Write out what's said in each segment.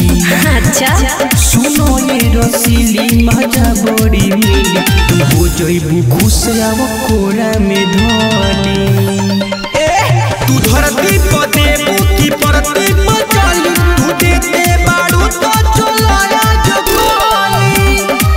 अच्छा सुनो ये रसीली मजा बड़ी मिली तू हो जइबू खुश आव कोरा में धोली तू धरती पर देबू की परती पर चली तू देते बाड़ू तो चलाया जगोली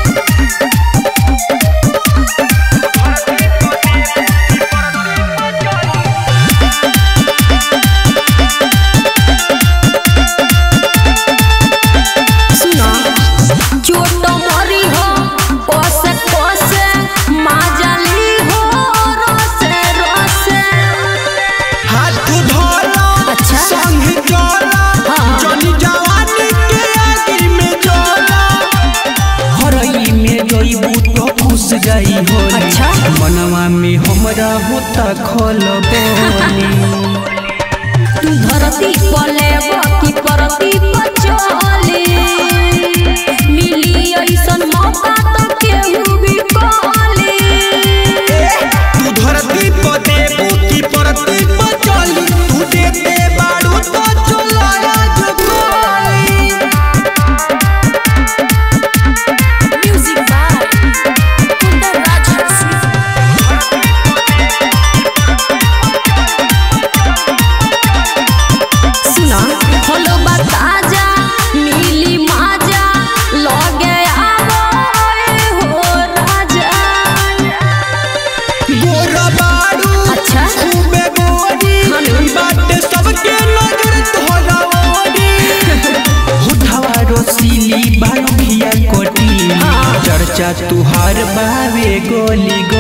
सुनो चोट मरी हो कोसे कोसे माजली हो रसे रसे हाथ धोला अच्छा। संग जोला हाँ। जनी जवानी के आगे में जोला हरई में जइबू तो खुश जाई हो अच्छा। मनवा में हमरा होता खल तू धरती पले की परती पर चली मिली ऐसन मौका तो केहू भी कली तू धरती पर देबू की परती पर चली तू देते बाड़ू तो चलाया जगोली म्यूजिक बाय कुंदन राज हंसी सुना हलो बता जा मिली माजा लगे आवो हो राजा गोरा बाड़ू अच्छा। खूबे गोरी हेलो। बाटे सबके नजर तोहरा ओरी होठवा रसीली बालू भिया कोटी हाँ। चर्चा तुहार बावे गोली